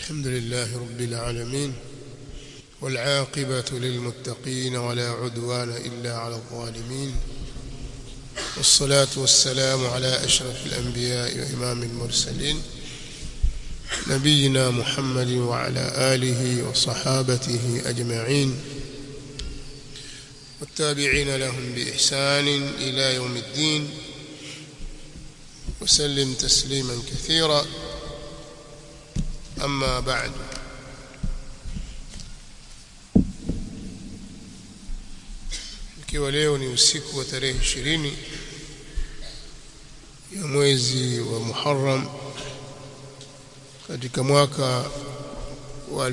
الحمد لله رب العالمين والعاقبة للمتقين ولا عدوان إلا على الظالمين والصلاة والسلام على أشرف الأنبياء وإمام المرسلين نبينا محمد وعلى آله وصحابته أجمعين والتابعين لهم بإحسان إلى يوم الدين وسلم تسليما كثيرا أما بعد ikiwa leo ni usiku wa tarehe ishirini ya mwezi wa Muharram katika mwaka wa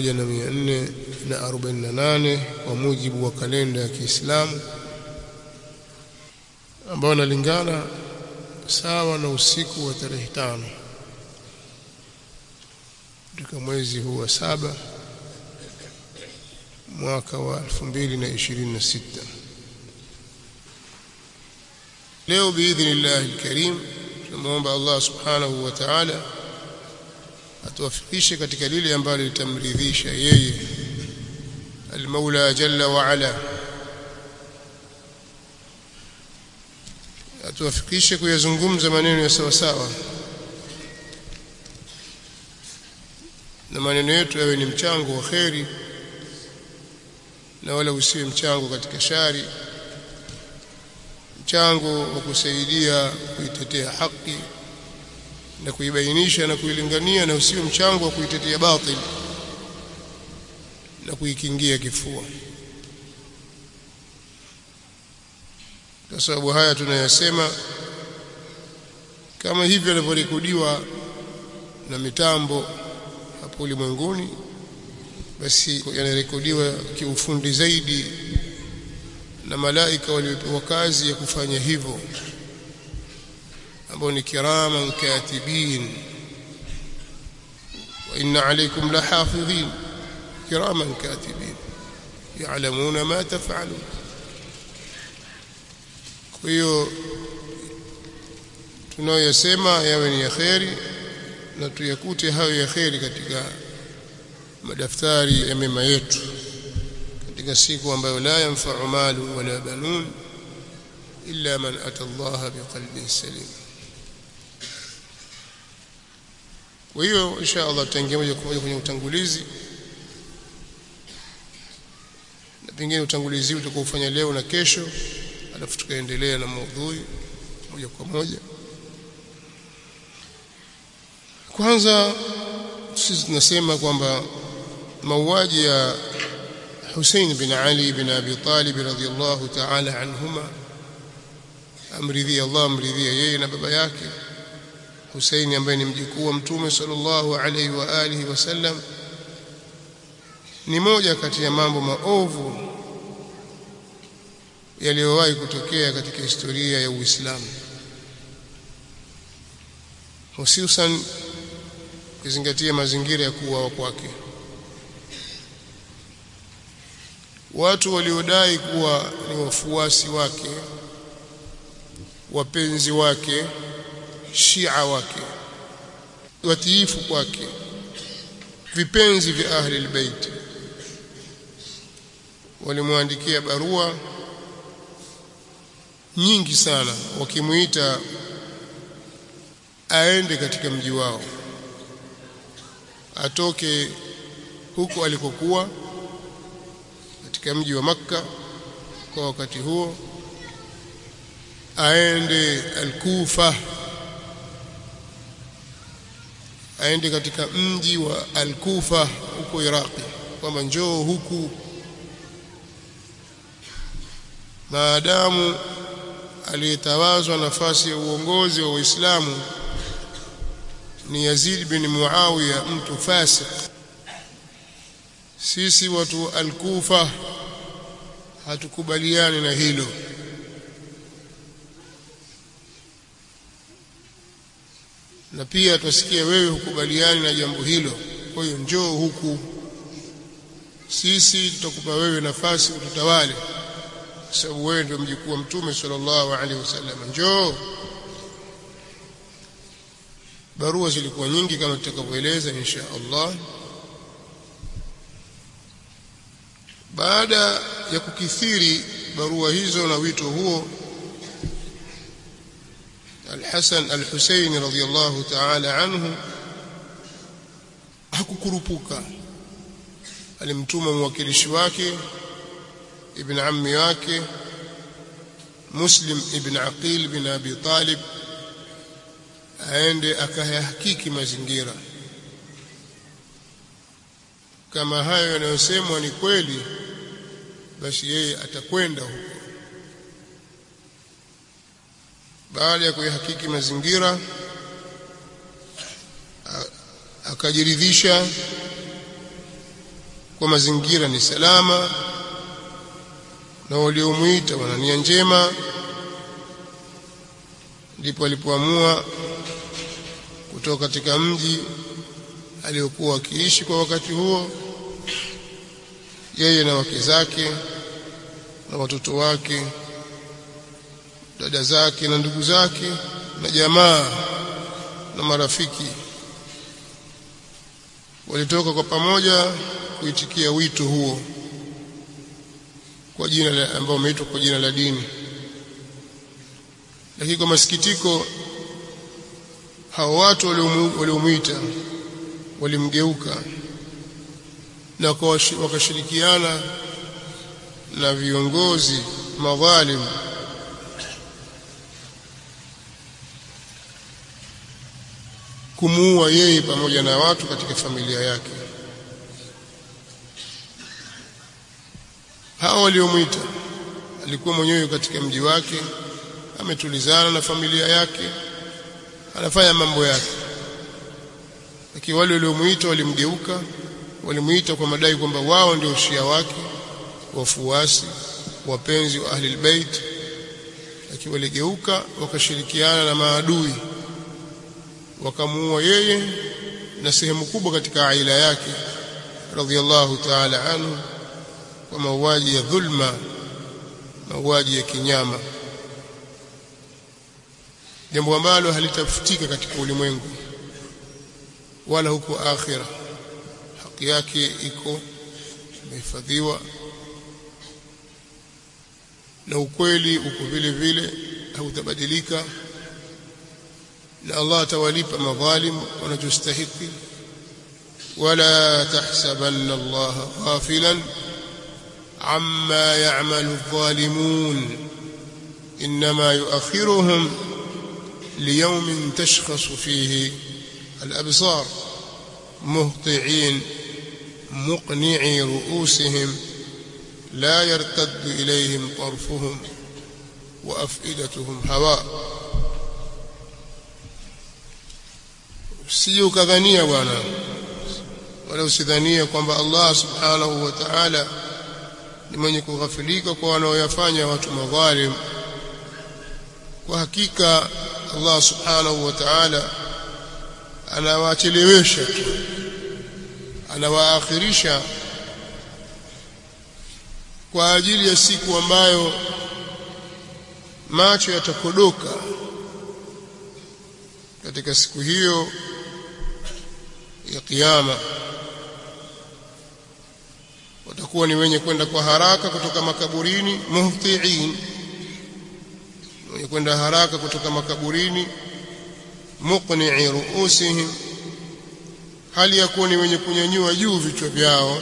1448 kwa mujibu wa kalenda ya Kiislamu ambao unalingana sawa na usiku wa tarehe tano katika mwezi huu wa saba mwaka wa 2026 leo biidhnillah alkarim tunamuomba Allah subhanahu wa ta'ala atuwafikishe katika lile ambalo litamridhisha yeye almaula jalla wa ala atuwafikishe kuyazungumza maneno ya sawa sawa na maneno yetu yawe ni mchango wa kheri na wala usiwe mchango katika shari mchango wa kusaidia kuitetea haki na kuibainisha na kuilingania na usiwe mchango wa kuitetea batil na kuikingia kifua kwa sababu haya tunayasema kama hivyo yanavyorekodiwa na mitambo hapo ulimwenguni basi yanarekodiwa kiufundi zaidi na malaika waliopewa kazi ya kufanya hivyo ambao ni kiraman katibin wa inna alaykum lahafidhin kiraman katibin ya'lamuna ma taf'alun kwa hiyo tunayoyasema yawe ni ya kheri na tuyakute hayo ya kheri katika madaftari ya mema yetu katika siku ambayo la yanfa'u malu wala banun illa man ata Allah biqalbin salim kwa hiyo insha Allah tutaingia moja kwa moja kwenye utangulizi na pengine utangulizi utakaofanya leo na kesho alafu tukaendelea na maudhui moja kwa moja kwanza sisi tunasema kwamba mauaji ya Hussein bin Ali bin Abi Talib radhiyallahu ta'ala anhuma amridhi Allah amridhi yeye na baba yake Hussein ambaye ni mjukuu wa Mtume sallallahu alaihi wa alihi wasallam ni moja kati ya mambo maovu yaliyowahi kutokea katika historia ya Uislamu hususan ukizingatia mazingira ya kuuawa kwake watu waliodai kuwa ni wafuasi wake wapenzi wake shia wake watiifu kwake vipenzi vya ahli albayt walimwandikia barua nyingi sana wakimuita aende katika mji wao atoke huko alikokuwa katika mji wa Makka kwa wakati huo aende Al-Kufa aende katika mji wa Al-Kufa huko Iraqi kwamba njoo huku maadamu aliyetawazwa nafasi ya uongozi wa Uislamu ni Yazid bin Muawiya mtu fasik sisi watu al-Kufa hatukubaliani na hilo na pia tusikie wewe hukubaliani na jambo hilo kwa hiyo njoo huku sisi tutakupa wewe nafasi ututawale kwa sababu wewe ndio mjukuu wa mtume sallallahu alaihi wasallam njoo barua zilikuwa nyingi kama tutakavyoeleza insha Allah baada ya kukithiri barua hizo na wito huo Al-Hasan Al-Husaini radhiyallahu ta'ala anhu hakukurupuka alimtuma mwakilishi wake ibn ammi wake Muslim ibn Aqil bin Abi Talib aende akayahakiki mazingira kama hayo yanayosemwa ni kweli basi yeye atakwenda huko baada ya kuyahakiki mazingira akajiridhisha kwa mazingira ni salama na waliomwita wana nia njema ndipo alipoamua kutoka katika mji aliyokuwa akiishi kwa wakati huo yeye na wake zake na watoto wake dada zake na ndugu zake na jamaa na marafiki walitoka kwa pamoja kuitikia wito huo kwa jina la ambao umeitwa kwa jina la dini lakini kwa masikitiko hao watu waliomwita walimgeuka na wakashirikiana na viongozi madhalim kumuua yeye pamoja na watu katika familia yake hao waliomwita alikuwa mwenyewe katika mji wake ametulizana na familia yake anafanya mambo yake lakini wale waliomuita walimgeuka walimuita kwa madai kwamba wao ndio shia wake wafuasi wapenzi wa ahli albayt lakini waligeuka wakashirikiana na maadui wakamuua yeye na sehemu kubwa katika aila yake radhiallahu ta'ala anhu kwa mauaji ya dhulma mauaji ya kinyama jambo ambalo halitafutika katika ulimwengu wala huko akhira haki yake iko imehifadhiwa na ukweli uko vile vile hautabadilika na Allah atawalipa madhalim wanachostahiki wala tahsabanna Allah ghafilan amma ya'malu adh-dhalimun inma yu'akhiruhum ليوم تشخص فيه الأبصار مهطعين مقنعي رؤوسهم لا يرتد إليهم طرفهم وأفئدتهم هواء sije ukadhania bwana wala usidhania kwamba Allah subhanahu wa ta'ala ni mwenye kughafilika kwa wanaoyafanya watu madhalim kwa hakika Allah subhanahu wa ta'ala anawachelewesha tu anawaakhirisha kwa ajili ya siku ambayo macho yatakodoka katika siku hiyo ya kiyama watakuwa ni wenye kwenda kwa haraka kutoka makaburini muhtiin wenye kwenda haraka kutoka makaburini muqni'i ruusihim hali ya kuwa ni wenye kunyanyua juu vichwa vyao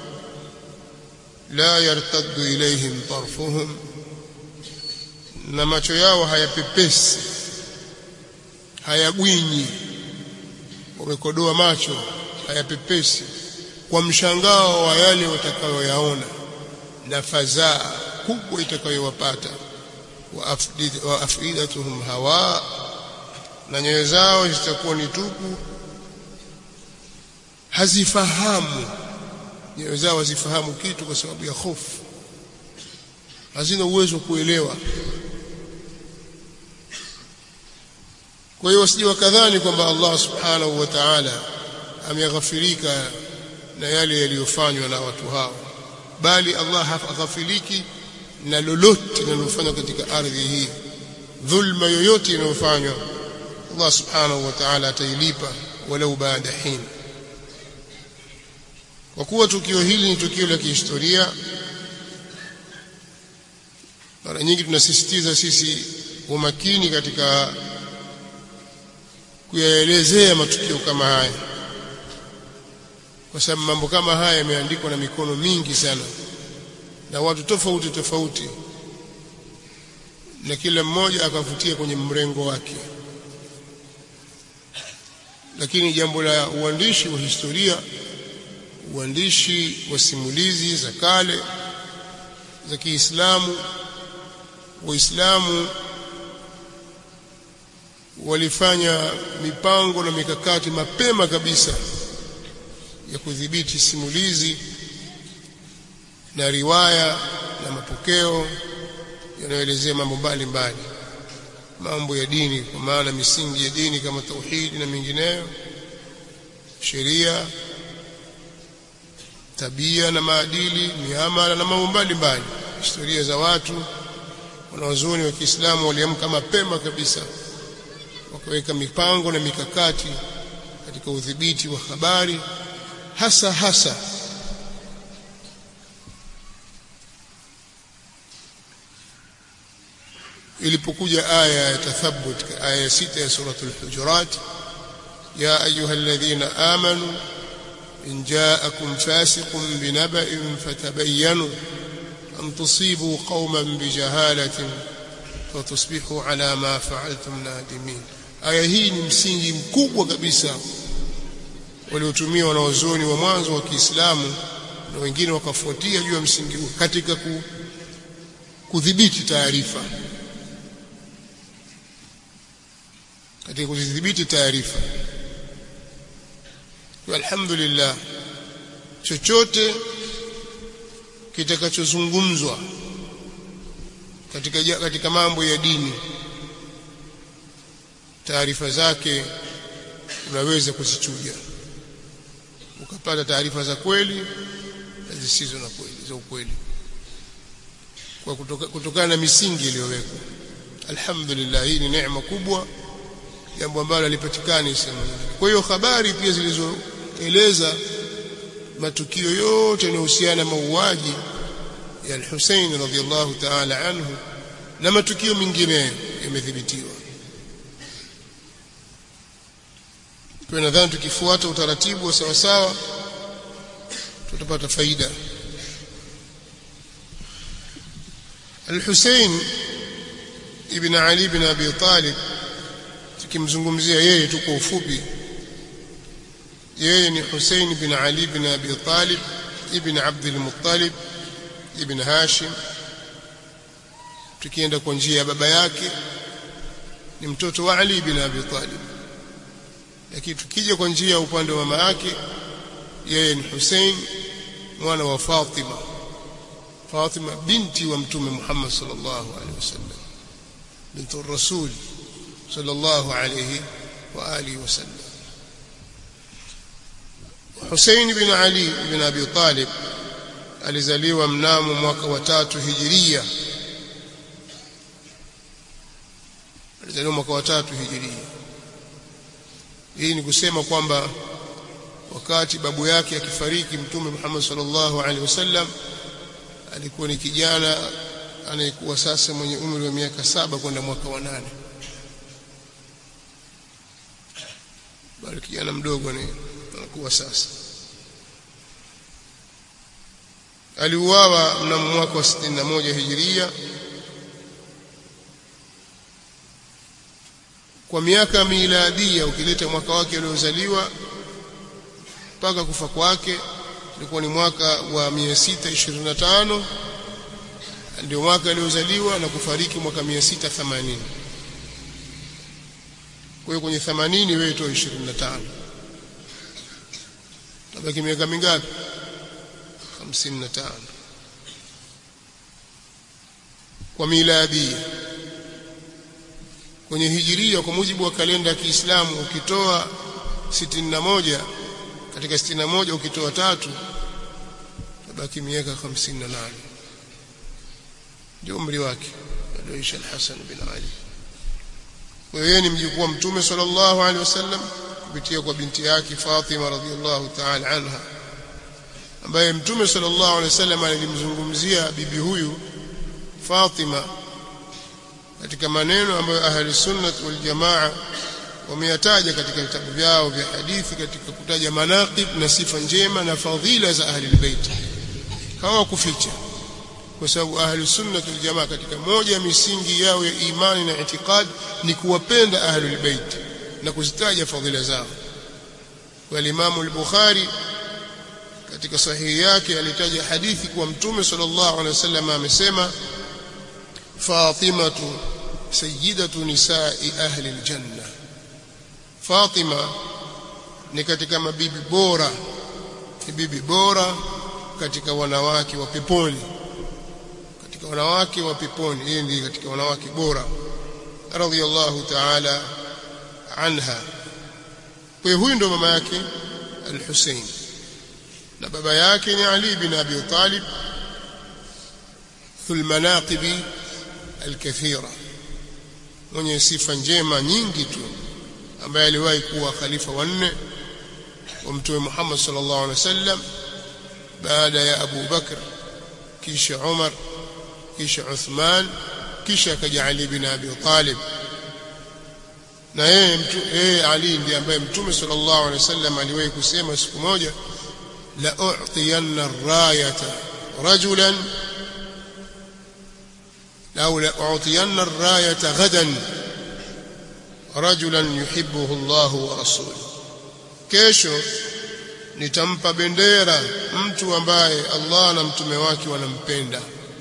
la yartaddu ilaihim tarfuhum na macho yao hayapepesi hayagwinyi wamekodoa macho hayapepesi kwa mshangao wa yale watakayoyaona na fadhaa kubwa itakayowapata wa afidatuhum hawa na nyoyo zao zitakuwa ni tupu hazifahamu nyoyo zao hazifahamu kitu kwa sababu ya hofu hazina uwezo wa kuelewa kwa hiyo wasije wakadhani kwamba Allah subhanahu wa ta'ala ameghafirika na yale yaliyofanywa na watu hao bali Allah haghafiliki na lolote linalofanywa katika ardhi hii dhulma yoyote inayofanywa Allah subhanahu wa ta'ala atailipa walau baada hin kwa kuwa tukio hili ni tukio la kihistoria mara nyingi tunasisitiza sisi umakini katika kuyaelezea matukio kama haya kwa sababu mambo kama haya yameandikwa na mikono mingi sana na watu tofauti tofauti na kila mmoja akavutia kwenye mrengo wake lakini jambo la uandishi wa historia uandishi wa simulizi za kale za Kiislamu waislamu walifanya mipango na mikakati mapema kabisa ya kudhibiti simulizi na riwaya na mapokeo yanayoelezea mambo mbalimbali mambo ya dini kwa maana misingi ya dini kama tauhidi na mingineyo sheria tabia na maadili miamala na mambo mbalimbali historia za watu wanawazuoni wa Kiislamu waliamka mapema kabisa wakaweka mipango na mikakati katika udhibiti wa habari hasa hasa ilipokuja aya ya tathabbut aya ya sita ya suratul hujurat ya ayuha alladhina amanu in ja'akum fasiqun binaba'in fatabayyanu an tusibu qauman bijahalatin fatusbihu ala ma fa'altum nadimin aya hii ni msingi mkubwa kabisa waliotumia wanaozoni wa mwanzo wa Kiislamu na wengine wakafuatia juu ya msingi huu katika kudhibiti taarifa katika kudhibiti taarifa kwa alhamdulillah chochote kitakachozungumzwa katika katika mambo ya dini taarifa zake unaweza kuzichuja ukapata taarifa za kweli na zisizo na kweli za ukweli kwa kutoka, kutokana na misingi iliyowekwa alhamdulillah hii ni neema kubwa jambo ambalo halipatikani sehemu kwa hiyo habari pia zilizoeleza matukio yote yanayohusiana mauaji ya al-Hussein radhiyallahu ta'ala anhu na matukio mengine yamethibitiwa kwa nadhani tukifuata utaratibu wa sawa sawa tutapata faida Al-Hussein ibn Ali ibn Abi Talib tukimzungumzia yeye tu kwa ufupi yeye ni Hussein ibn Ali ibn Abi Talib ibn Abd al-Muttalib ibn Hashim tukienda kwa njia ya baba yake ni mtoto wa Ali ibn Abi Talib lakini tukija kwa njia ya upande wa mama yake yeye ni Hussein mwana wa Fatima Fatima binti wa mtume Muhammad sallallahu alaihi wasallam bintu rasul sallallahu alaihi wa alihi wasallam Hussein bin Ali bin Abi Talib alizaliwa mnamo mwaka wa tatu hijiria alizaliwa mwaka wa tatu hijiria hii ni kusema kwamba wakati babu yake akifariki mtume Muhammad sallallahu alaihi wasallam alikuwa ni kijana anayekuwa sasa mwenye umri wa miaka saba kwenda mwaka wa nane bali kijana mdogo ni anakuwa sasa aliuawa mnamo mwaka wa 61 hijiria kwa miaka miladia ukileta mwaka wake aliozaliwa mpaka kufa kwake ilikuwa ni mwaka wa 625 ndio mwaka aliozaliwa na kufariki mwaka 680 kwa hiyo kwenye 80 wewe toa 25 tabaki miaka mingapi 55 kwa miladia kwenye hijiria kwa mujibu wa kalenda ya Kiislamu ukitoa 61 katika 61 ukitoa tatu tabaki miaka 58 ndio umri wake alioisha al-Hasan bin Ali yeye ni mjukuu wa mtume sallallahu alaihi wasallam kupitia kwa binti yake Fatima radhiallahu ta'ala anha ambaye mtume sallallahu alaihi wasallam alimzungumzia bibi huyu Fatima katika maneno ambayo ahli sunnah wal jamaa wameyataja katika vitabu vyao vya hadithi katika kutaja manaqib na sifa njema na fadhila za ahli albayt hawakuficha kwa sababu ahli sunnah wal jamaa katika moja ya misingi yao ya imani na itikad ni kuwapenda ahli albayt na kuzitaja fadhila zao kwa Imam al-Bukhari katika sahihi yake alitaja hadithi kwa mtume sallallahu alaihi wasallam amesema Fatimatu sayyidatu nisa'i ahli aljanna Fatima ni katika mabibi bora ni bibi bora katika wanawake wa peponi katika wanawake wa peponi yeye ndiye katika wanawake bora radhiyallahu ta'ala anha kwa huyu ndo mama yake al-Hussein na baba yake ni Ali bin Abi Talib dhul manaqibi al-kathira mwenye sifa njema nyingi tu ambaye aliwahi kuwa khalifa wa nne wa mtume Muhammad sallallahu alaihi wasallam baada ya Abu Bakr kisha Umar kisha Uthman kisha akaja Ali bin Abi Talib na yeye yeye Ali ndiye ambaye mtume sallallahu alaihi wasallam aliwahi kusema siku moja la u'tiyanna ar-rayata rajulan أو لأعطين الراية غدا رجلا يحبه الله ورسوله kesho nitampa bendera mtu ambaye Allah na mtume wake wanampenda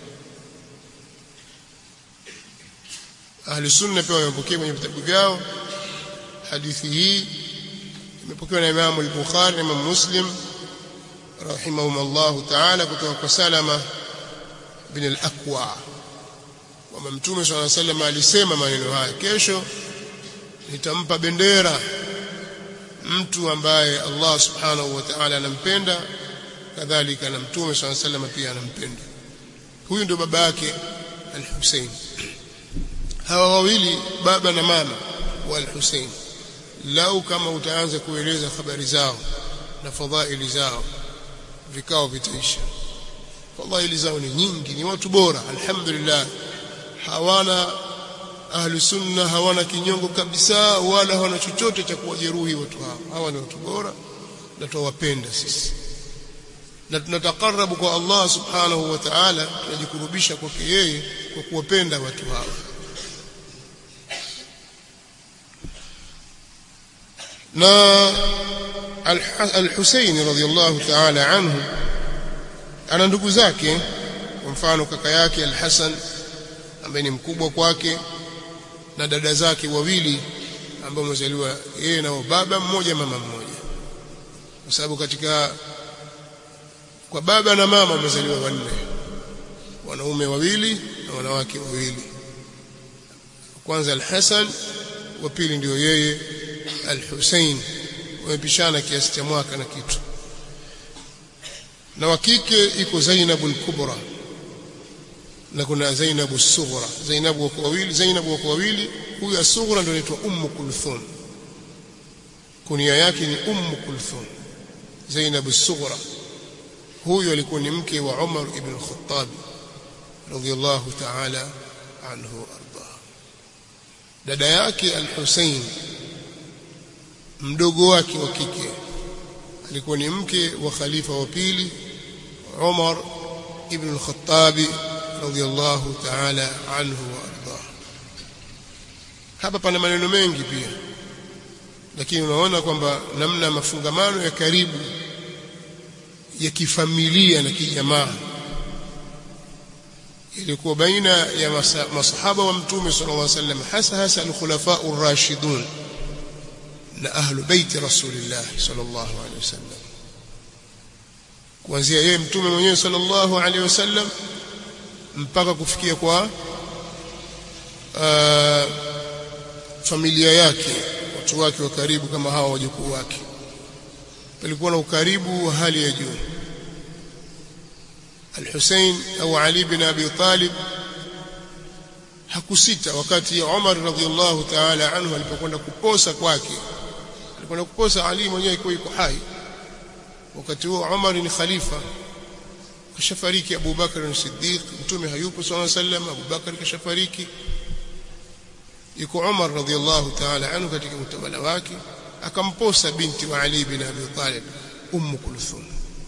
ahli sunna pia wamepokea kwenye vitabu vyao hadithi hii imepokewa na Imam al-Bukhari na Imam Muslim rahimahumullah ta'ala kutoka kwa Salama bin al-Aqwa kwamba mtume swalla sallam alisema maneno haya kesho nitampa bendera mtu ambaye Allah subhanahu wa ta'ala anampenda kadhalika na mtume swalla sallam pia anampenda huyu ndio baba yake al-Hussein hawa wawili baba na mama wa al-Hussein lau kama utaanza kueleza habari zao na fadhaili zao vikao vitaisha fadhaili zao ni nyingi ni watu bora alhamdulillah hawana ahlu sunna hawana kinyongo kabisa wala hawana chochote cha kuwajeruhi watu hao hawa ni watu bora na tuwapenda sisi na tunatakarabu kwa Allah subhanahu wa ta'ala tunajikurubisha kwake yeye kwa kuwapenda watu hao na al-Husayn radhiyallahu ta'ala anhu ana ndugu zake kwa mfano kaka yake al-Hasan ambaye ni mkubwa kwake na dada zake wawili ambao wamezaliwa yeye na baba mmoja mama mmoja kwa sababu katika kwa baba na mama wamezaliwa wanne wanaume wawili na wanawake wawili kwanza al-Hasan wa pili ndio yeye al-Hussein wamepishana kiasi cha mwaka na kitu na wa kike iko Zainab al-Kubra na kuna Zainab as-Sughra Zainab wako wawili Zainab wako wawili huyu as-Sughra ndio anaitwa Ummu Kulthum kunia yake ni Ummu Kulthum Zainab as-Sughra huyu alikuwa ni mke wa Umar ibn Khattab radiyallahu ta'ala anhu arda dada yake al-Hussein mdogo wake wa kike alikuwa ni mke wa khalifa wa pili Umar ibn al-Khattab radiyallahu ta'ala anhu wa arda hapa pana maneno mengi pia lakini unaona kwamba namna mafungamano ya karibu ya kifamilia na kijamaa ilikuwa baina ya masahaba wa mtume sallallahu alaihi wasallam hasa hasa al-khulafa ar-rashidun na ahlu baiti rasulillah sallallahu alaihi wasallam kuanzia yeye mtume mwenyewe sallallahu alaihi wasallam mpaka kufikia kwa uh, familia yake watu wake wa karibu kama hawa wajukuu wake palikuwa na ukaribu wa hali ya juu Al-Hussein au Ali bin Abi Talib hakusita wakati Umar radhiallahu ta'ala anhu alipokwenda kuposa kwake alikwenda kuposa Ali mwenyewe iko yuko hai wakati huo Umar ni khalifa kashafariki Abu Bakar as-Siddiq mtume hayupo sallallahu alayhi wasallam Abu Bakar kashafariki yuko Umar radhiallahu ta'ala anhu katika utawala wake akamposa binti wa Ali bin Abi Talib Umm Kulthum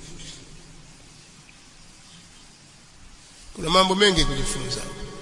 kuna mambo mengi kujifunza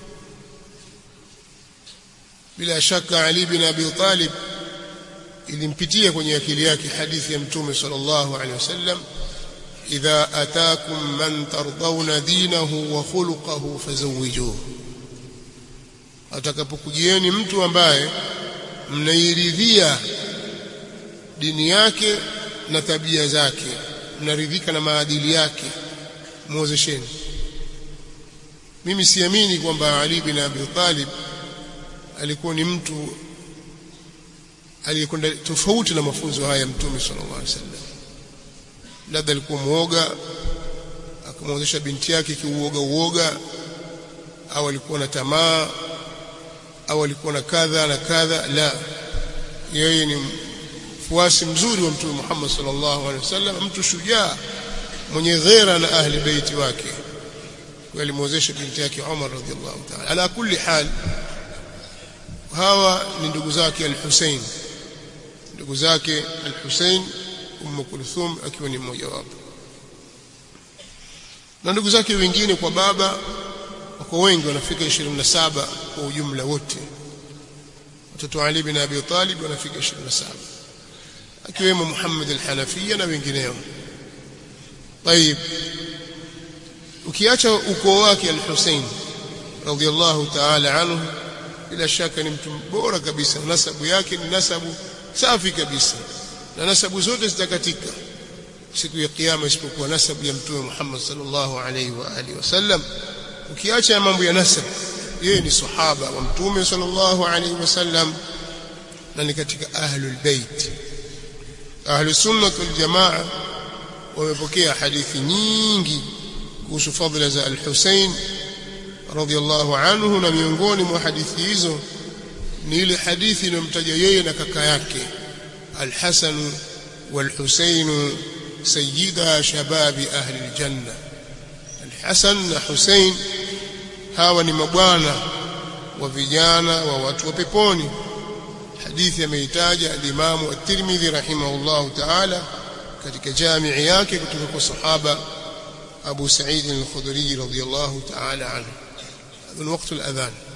bila shaka Ali bin Abi Talib ilimpitia kwenye akili yake hadithi ya mtume sallallahu alaihi wasallam idha ataakum man tardawna dinahu wa khuluquhu fazawijuhu atakapokujieni mtu ambaye mnairidhia dini yake na tabia zake mnaridhika na maadili yake muozesheni mimi siamini kwamba Ali bin Abi Talib alikuwa ni mtu aliyekwenda tofauti na mafunzo haya ya Mtume sallallahu alaihi wasallam labda alikuwa muoga akamwozesha binti yake kiuoga uoga au alikuwa na tamaa au alikuwa na kadha na kadha la yeye ni mfuasi mzuri wa Mtume Muhammad sallallahu alaihi wasallam mtu shujaa mwenye ghera na ahli beiti wake walimwozesha binti yake Umar radhiallahu ta'ala ala kulli hal hawa ni ndugu zake al-Hussein ndugu zake al-Hussein Umm Kulthum akiwa ni mmoja wapo na ndugu zake wengine kwa baba wako wengi wanafika 27 kwa ujumla wote watoto wa Ali bin Abi Talib wanafika 27 akiwemo Muhammad al-Hanafiya na wengineo طيب ukiacha ukoo wake al-Hussein radhiallahu ta'ala anhu bila shaka ni mtu bora kabisa nasabu yake ni nasabu safi kabisa na nasabu zote zitakatika siku ya kiyama isipokuwa nasabu ya mtume Muhammad sallallahu alaihi wa alihi wasallam ukiacha mambo ya nasab yeye ni sahaba wa mtume sallallahu alaihi wasallam na ni katika ahlul bait ahlus sunnah wal jamaa wamepokea hadithi nyingi kuhusu fadhila za al-Husayn radhiallahu anhu na miongoni mwa hadithi hizo ni ile hadithi inayomtaja yeye na kaka yake al-Hasan wal-Husayn sayyida shababi ahli al-janna al-Hasan na Husayn hawa ni mabwana wa vijana wa watu wa peponi hadithi ameitaja al-Imam at-Tirmidhi rahimahullahu ta'ala katika jamii yake kutoka kwa sahaba Abu Sa'id al-Khudri radiyallahu ta'ala anhu هذا وقت الأذان